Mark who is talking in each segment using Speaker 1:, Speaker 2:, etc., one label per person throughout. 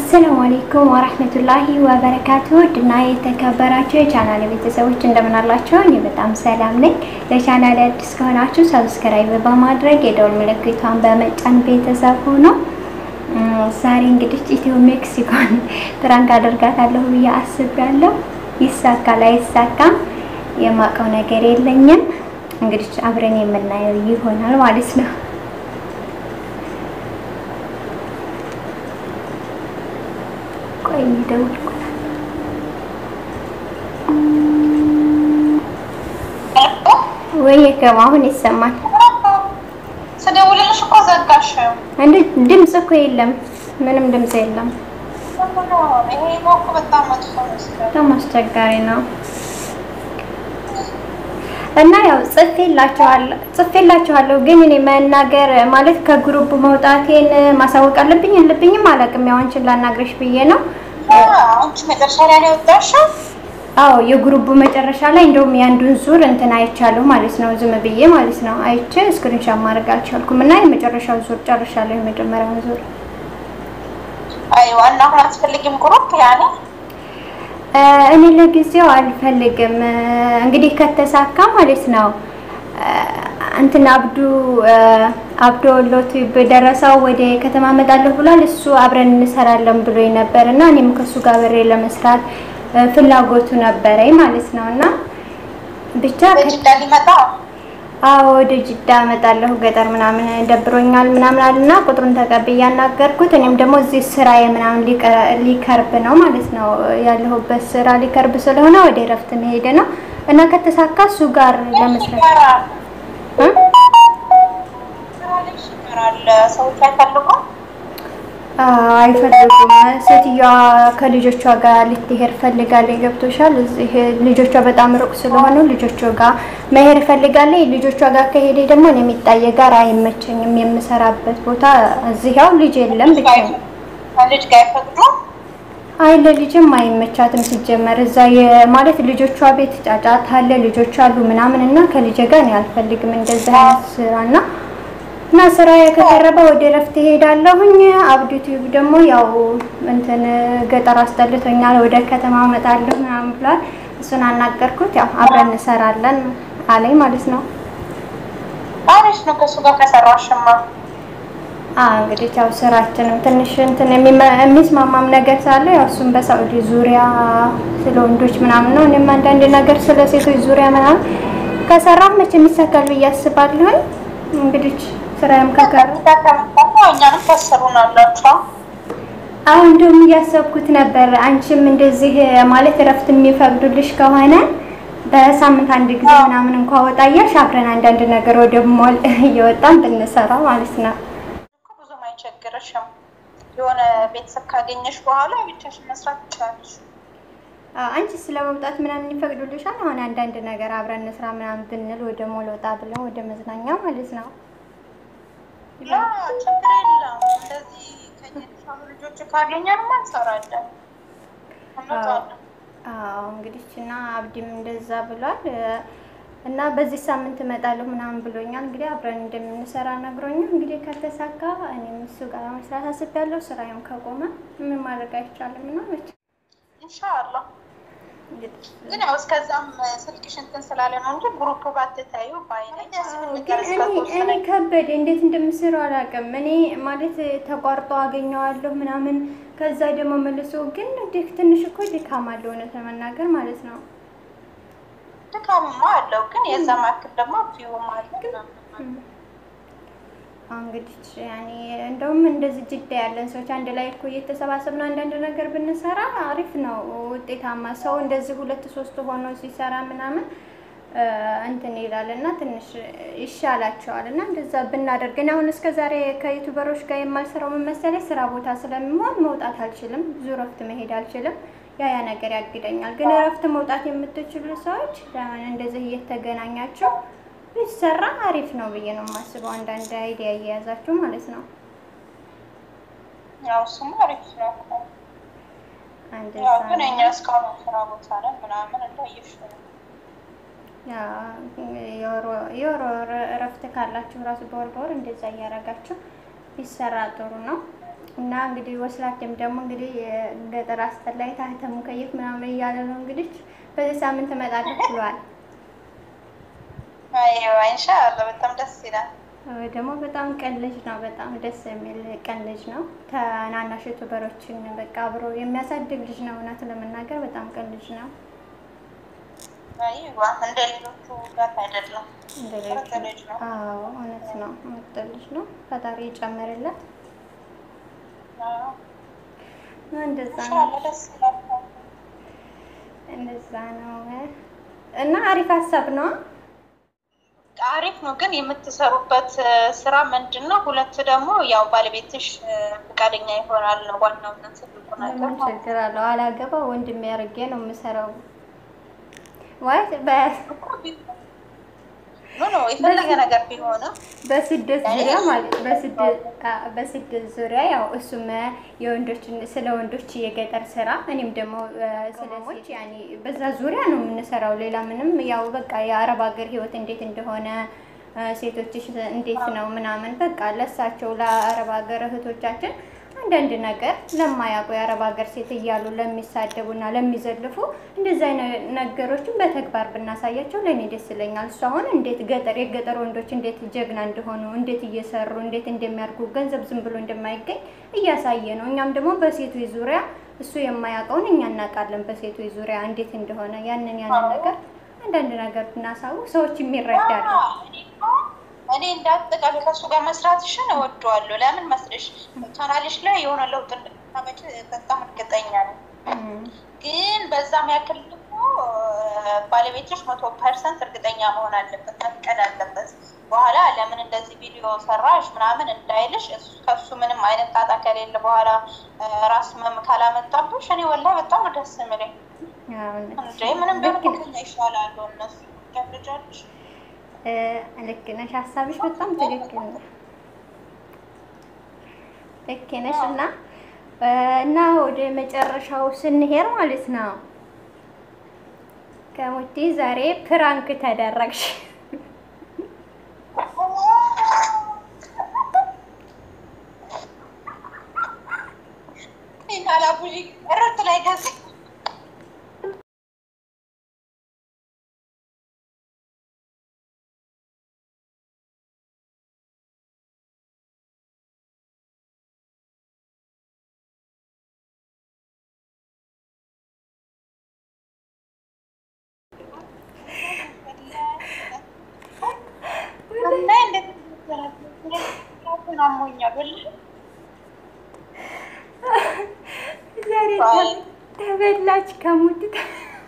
Speaker 1: አሰላሙ አሌይኩም ወረህመቱላሂ ወበረካቱ ድና የተከበራችሁ የቻናል ቤተሰቦች እንደምን አላችሁ? እኔ በጣም ሰላም ነኝ። ለቻናል አዲስ ከሆናችሁ ሰብስክራይብ በማድረግ የደውል ምልክቷን በመጫን ቤተሰብ ሆኖ ዛሬ እንግዲህ ኢትዮ ሜክሲኮን ፕራንክ አደርጋታለሁ ብዬ አስቤያለሁ። ይሳካል አይሳካም የማውቀው ነገር የለኝም። እንግዲህ አብረን የምናየው ይሆናል ማለት ነው። ቆይ ደውልኩላት። ወይ ከማ አሁን ይሰማል።
Speaker 2: ስደውልልሽ እኮ ዘጋሽ።
Speaker 1: እንዴ ድምጽ እኮ የለም፣ ምንም ድምጽ የለም።
Speaker 2: ይሄ እኮ በጣም መጥፎ ነው።
Speaker 1: በጣም አስቸጋሪ ነው። እና ያው ጽፌላችኋለሁ ጽፌላችኋለሁ ግን እኔ መናገር ማለት ከግሩፕ መውጣቴን ማሳወቅ አለብኝ የለብኝም አላውቅም። ያው አንቺን ላናግረሽ ብዬ ነው።
Speaker 2: አንቺ መጨረሻ ላይ ነው የወጣሽው?
Speaker 1: አዎ የግሩፕ መጨረሻ ላይ እንደውም የአንዱን ዙር እንትን አይቻለሁ ማለት ነው። ዝም ብዬ ማለት ነው አይቼ ስክሪንሻት ማድረግ አልቻልኩም እና የመጨረሻው ዙር ጨርሻለሁ። የመጀመሪያውን ዙር
Speaker 2: አይ ዋና አሁን አትፈልጊም ግሩፕ ያኔ
Speaker 1: እኔ ለጊዜው አልፈልግም። እንግዲህ ከተሳካ ማለት ነው እንትን አብዱ አብዶ ሎቱ በደረሰው ወደ ከተማ እመጣለሁ ብሏል። እሱ አብረን እንሰራለን ብሎ ነበር እና እኔም ከሱ ጋር በሬ ለመስራት ፍላጎቱ ነበረኝ ማለት ነው እና ብቻ
Speaker 2: በጅዳ ሊመጣ
Speaker 1: አዎ ወደ ጅዳ እመጣለሁ ገጠር ምናምን ደብሮኛል ምናምን አልና ቁጥሩን ተቀብዬ ያናገርኩት። እኔም ደግሞ እዚህ ስራዬ ምናምን ሊከርብ ነው ማለት ነው ያለሁበት ስራ ሊከርብ ስለሆነ ወደ እረፍት መሄድ ነው እና ከተሳካ እሱ ጋር ለመስራት እ
Speaker 2: ስራ ልጅ ይቀራል። ሰዎች አይፈልጉም።
Speaker 1: አይፈልጉም። ሴትዮዋ ከልጆቿ ጋር ልትሄድ ፈልጋለች። ገብቶሻል? እዚህ ልጆቿ በጣም ሩቅ ስለሆኑ ልጆቿ ጋር መሄድ ፈልጋለች። ልጆቿ ጋር ከሄደ ደግሞ እኔ የሚጣየ ጋር አይመቸኝም። የምሰራበት ቦታ እዚህ ያው ልጅ የለም ብቻ
Speaker 2: ልጅ ጋር አይፈቅዱም።
Speaker 1: አይ ለልጅም አይመቻትም ሲጀመር እዛ ማለት ልጆቿ ቤት ጫጫታ አለ፣ ልጆች አሉ ምናምን እና ከልጅ ጋር እኔ አልፈልግም እንደዚህ አይነት ስራ እና እና ስራ ከቀረበ ወደ እረፍት እሄዳለሁኝ። አብዱ ቲዩብ ደግሞ ያው እንትን ገጠር አስጠልቶኛል ወደ ከተማ እመጣለሁ ምናምን ብሏል። እሱን አናገርኩት። ያው አብረን እንሰራለን አለኝ ማለት ነው።
Speaker 2: አሪፍ ነው ከእሱ ጋር ከሰራሽማ።
Speaker 1: አዎ እንግዲህ ያው ስራችንም ትንሽ እንትን የሚስማማም ነገር ሳለ ያው እሱም በሳዑዲ ዙሪያ ስለ ወንዶች ምናምን ነው። እኔም አንዳንድ ነገር ስለ ሴቶች ዙሪያ ምናምን ከሰራሁ መቼም ይሳካል ብዬ አስባለሁኝ። እንግዲህ ስራዬም ከቀረ
Speaker 2: እኛንም ታሰሩናላችሁ።
Speaker 1: አሁን እንደውም እያሰብኩት ነበር። አንቺም እንደዚህ ማለት እረፍት የሚፈቅዱልሽ ከሆነ በሳምንት አንድ ጊዜ ምናምን እንኳ ወጣ እያልሽ አብረን አንዳንድ ነገር ወደ ሞል እየወጣን ብንሰራ ማለት ነው።
Speaker 2: ብዙም አይቸግርሽም። የሆነ ቤተሰብ ካገኘሽ በኋላ ብቻሽን መስራት ትችላለሽ።
Speaker 1: አንቺ ስለ መውጣት ምናምን ይፈቅዱልሻል? አሁን አንዳንድ ነገር አብረን እንስራ ምናምን ብንል ወደ ሞል ወጣ ብለን ወደ መዝናኛ ማለት ነው።
Speaker 2: ያ ችግር የለም። እንደዚህ ከኛ የተሻሉ ልጆች ካገኘንማ እንሰራለን፣ እንወጣለን።
Speaker 1: አዎ እንግዲህ እና አብዲም እንደዛ ብሏል እና በዚህ ሳምንት እመጣለሁ ምናምን ብሎኛል። እንግዲህ አብረን እንደምንሰራ ነግሮኛል። እንግዲህ ከተሳካ እኔም እሱ ጋር መስራት አስቤያለሁ። ስራዬም ከቆመ ምን ማድረግ አይቻልም እና መቼ
Speaker 2: ኢንሻአላህ ግን ያው እስከዛም ስልክሽ እንትን ስላለ ነው እንጂ ግሩፕ ባትታዩ ባይነኝ
Speaker 1: ግን እኔ ከበደ እንዴት እንደምሰራው አላውቅም። እኔ ማለት ተቋርጦ አገኘዋለሁ ምናምን ከዛ ደግሞ መልሶ ግን ትንሽ እኮ ድካም አለው እውነት ለመናገር ማለት ነው።
Speaker 2: ድካምማ አለው ግን የዛ ማክል ደግሞ ፊውም አለ
Speaker 1: እንግዲህ ያኔ እንደውም እንደዚህ ጅዳ ያለን ሰዎች አንድ ላይ እኮ እየተሰባሰብን አንዳንድ ነገር ብንሰራ አሪፍ ነው፣ ውጤታማ ሰው እንደዚህ ሁለት ሶስት ሆኖ ሲሰራ ምናምን እንትን ይላል እና ትንሽ ይሻላቸዋል እና እንደዛ ብናደርግ እኔ አሁን እስከ ዛሬ ከዩቱበሮች ጋር የማልሰራው ምን መሰለኝ ስራ ቦታ ስለምሆን መውጣት አልችልም፣ ብዙ እረፍት መሄድ አልችልም። ያ ያ ነገር ያግደኛል። ግን እረፍት መውጣት የምትችሉ ሰዎች ለምን እንደዚህ እየተገናኛችሁ ቢሰራ አሪፍ ነው ብዬ ነው የማስበው። አንዳንድ አይዲያ እየያዛችሁ ማለት ነው።
Speaker 2: ያው እሱማ አሪፍ ነው እኮ።
Speaker 1: አንድ
Speaker 2: ያው ግን እኛ እስካሁን ስራ ቦታ ነን ምናምን እንዳየሽ ነው።
Speaker 1: የወር ወር እረፍት ካላችሁ ራሱ በወር በወር እንደዛ እያደረጋችሁ ቢሰራ ጥሩ ነው። እና እንግዲህ ወስላቴም ደግሞ እንግዲህ ገጠር አስጠላይ ታህተ ሙከየፍ ምናምን እያለ ነው እንግዲህ በዚህ ሳምንት እመጣለሁ ብሏል።
Speaker 2: አይዋ ኢንሻአላህ በጣም ደስ ይላል።
Speaker 1: ደግሞ በጣም ቀን ልጅ ነው። በጣም ደስ የሚል ቀን ልጅ ነው። ከናናሽ ዩቱበሮችን በቃ አብሮ የሚያሳድግ ልጅ ነው። እውነት ለመናገር በጣም ቀን ልጅ ነው።
Speaker 2: አይዋ እንደ ሌሎቹ ጋር አይደለም።
Speaker 1: እንደ
Speaker 2: ምርጥ
Speaker 1: ሌሎቹ
Speaker 2: ልጅ ነው።
Speaker 1: አዎ እውነት ነው። ምርጥ ልጅ ነው። ፈጣሪ ይጨምርለት።
Speaker 2: አዎ፣
Speaker 1: እና እንደዛ ነው
Speaker 2: ኢንሻአላህ ደስ ይላል።
Speaker 1: እንደዛ ነው እና አሪፍ ሀሳብ ነው።
Speaker 2: አሪፍ ነው። ግን የምትሰሩበት እ፣ ስራ ምንድን ነው? ሁለት ደግሞ ያው ባለቤትሽ እ፣ ፈቃደኛ ይሆናል ነው ዋናው እና ትልቁ ነገር
Speaker 1: ምን
Speaker 2: ማለት ነው።
Speaker 1: ችግር አለው? አላገባ ወንድሜ አድርጌ ነው የምሰራው። ወይ በ
Speaker 2: እኮ ቢሆን ኖ ኖ የፈለገ ነገር ቢሆንም
Speaker 1: በስደት ዙሪያ ማለት በስደት አ- በስደት ዙሪያ ያው እሱም የወንዶች ስለ ወንዶች የገጠር ስራ እኔም ደግሞ እ፣ ስለ ሴት ያኔ በዛ ዙሪያ ነው የምንሰራው። ሌላ ምንም ያው በቃ የአረብ ሀገር ህይወት እንዴት እንደሆነ እ፣ ሴቶችሽ እንዴት ነው ምናምን በቃ ለሳቸው ለአረብ ሀገር እህቶቻችን አንዳንድ ነገር ለማያውቁ የአረብ ሀገር ሴት እያሉ ለሚሳደቡና ለሚዘልፉ እንደዚህ አይነት ነገሮችን በተግባር ብናሳያቸው ለእኔ ደስ ይለኛል። እሱ አሁን እንዴት ገጠር የገጠር ወንዶች እንዴት ጀግና እንደሆኑ እንዴት እየሰሩ እንዴት እንደሚያድጉ ገንዘብ ዝም ብሎ እንደማይገኝ እያሳየ ነው። እኛም ደግሞ በሴቶች ዙሪያ እሱ የማያውቀውን እኛ እናውቃለን። በሴቶች ዙሪያ እንዴት እንደሆነ ያንን ያንን ነገር አንዳንድ ነገር ብናሳውቅ ሰዎች የሚረዳሉ።
Speaker 2: እኔ እኮ እኔ እንዳጠቃላይ ከእሱ ጋር መስራትሽን እወደዋለሁ። ለምን መስልሽ ቻናልሽ ላይ የሆነ ለውጥ እንደምታመጪ በጣም እርግጠኛ ነኝ።
Speaker 1: እም፣
Speaker 2: ግን በዛም ያክል ደግሞ እ፣ ባለቤትሽ መቶ ፐርሰንት እርግጠኛ መሆን አለበት፣ መፍቀድ አለበት። በኋላ ለምን እንደዚህ ቪዲዮ ሰራሽ ምናምን እንዳይልሽ እሱ- ከሱ ምንም አይነት ጣጣ ከሌለ በኋላ እ፣ ራስ መም ካላመጣብሽ እኔ ወላሂ በጣም ነው ደስ የሚለኝ።
Speaker 1: ያው እውነት
Speaker 2: እንዴ ምንም ቢሆን
Speaker 1: ልክ
Speaker 2: እኮ ከኛ ይሻላሉ እነሱ ገብልጃለሽ
Speaker 1: እ፣ ልክ ነሽ። ሀሳብሽ በጣም ትክክል ነው። ልክ ነሽ እና እ፣ እና ወደ መጨረሻው ስንሄድ ማለት ነው ከሙቲ ዛሬ ፕራንክ ተደረግሽ።
Speaker 2: ይናላቡጂ እረት ላይ ገዝ እና እንዴት አሞኛል ወላሂ
Speaker 1: ዛሬ
Speaker 2: አይ።
Speaker 1: ተበላች ከሙቲ ተ-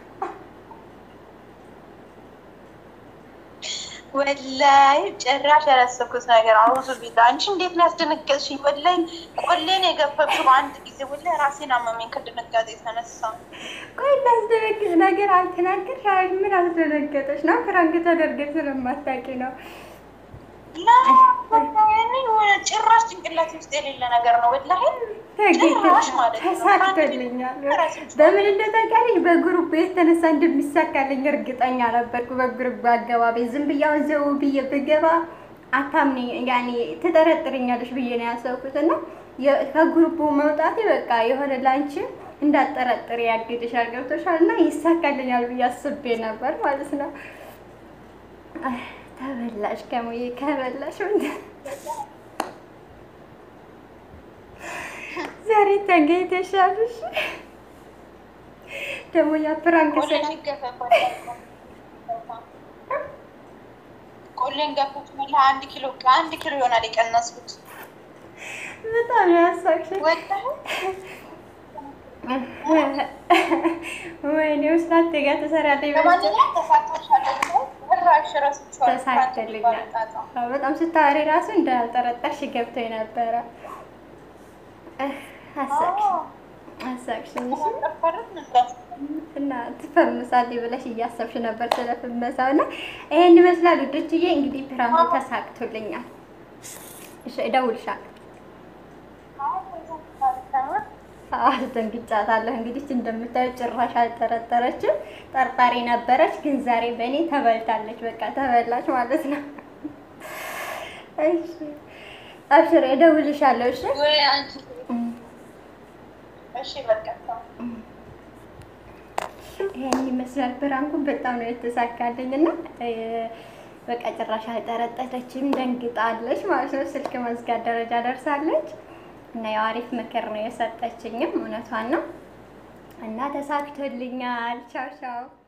Speaker 2: ወላሂ ጭራሽ ያላሰብኩት ነገር አውዙ ቢላ አንቺ እንዴት ነው ያስደነገጥሽኝ? ወላሂ ቆሌን የገፈብሽው አንድ ጊዜ ወላሂ ራሴን አመመኝ ከድንጋጤ የተነሳ።
Speaker 1: ቆይ እንዳስደነግጥ ነገር አልተናገርሽ? አይ ምን አስደነገጠሽ ነው? ፕራንክ ተደርገሽ ስለማታውቂ ነው።
Speaker 2: ላ ወላሂ ጭራሽ ጭንቅላት ውስጥ የሌለ ነገር ነው ወላሂ ጭራሽ ማለት ነው።
Speaker 1: ተሳክቶልኛል። በምን እንደታውቂያለሽ? በግሩፕ የተነሳ እንደሚሳካልኝ እርግጠኛ ነበርኩ። በግሩፕ አገባቢ ዝም ብዬ አሁን ዘው ብዬ ብገባ አታምኒ ያኔ ትጠረጥርኛለሽ ብዬ ነው ያሰብኩት እና የ- ከግሩፑ መውጣቴ በቃ የሆነ ላንቺ እንዳጠረጥር ያግድሻል። ገብቶሻል? እና ይሳካልኛል ብዬ አስቤ ነበር ማለት ነው። አይ፣ ተበላሽ ከሙዬ ከበላሽ ምንድን ዛሬ ተገኝተሻል። እሺ ደግሞ ያ ፕራንክ ስራ
Speaker 2: ቆሌን ይገፈፋል። ቆሌን ገፈፍ መላ አንድ ኪሎ አንድ ኪሎ ይሆናል የቀነስኩት
Speaker 1: በጣም ያሳቅሽ።
Speaker 2: ወላሂ
Speaker 1: ወይኔ ውስጥ ጋር ትሰሪያለሽ።
Speaker 2: ለማንኛውም ተሳክቶሻል። ጭራሽ ረስቼዋለሁ።
Speaker 1: ተሳክቶልኛል። አዎ፣ በጣም ስታወሪ ራሱ እንዳልጠረጠርሽ ገብቶኝ ነበረ። እህ፣ አሳቅሽ አሳቅሽኝ። እሺ እና ትፈምሳለች ብለሽ እያሰብሽ ነበር ስለ ፍመሳው እና ይሄን ይመስላል ውዶችዬ። እንግዲህ ፕራንኩ ተሳክቶልኛል። እሺ እደውልሻለሁ። አስደንግጫታለሁ። እንግዲህ እንደምታየው ጭራሽ አልጠረጠረችም። ጠርጣሪ ነበረች፣ ግን ዛሬ በእኔ ተበልታለች። በቃ ተበላች ማለት ነው። እሺ አብሽር፣ እደውልሻለሁ። እሺ
Speaker 2: ወይ አንቺ
Speaker 1: እም።
Speaker 2: እሺ በቃ ተው።
Speaker 1: ይሄን ይመስላል። ብራንኩን በጣም ነው የተሳካልኝ እና በቃ ጭራሽ አልጠረጠረችም፣ ደንግጣለች ማለት ነው። ስልክ መዝጋት ደረጃ ደርሳለች እና ያው አሪፍ ምክር ነው የሰጠችኝም እውነቷን ነው እና ተሳክቶልኛል። ቻው ቻው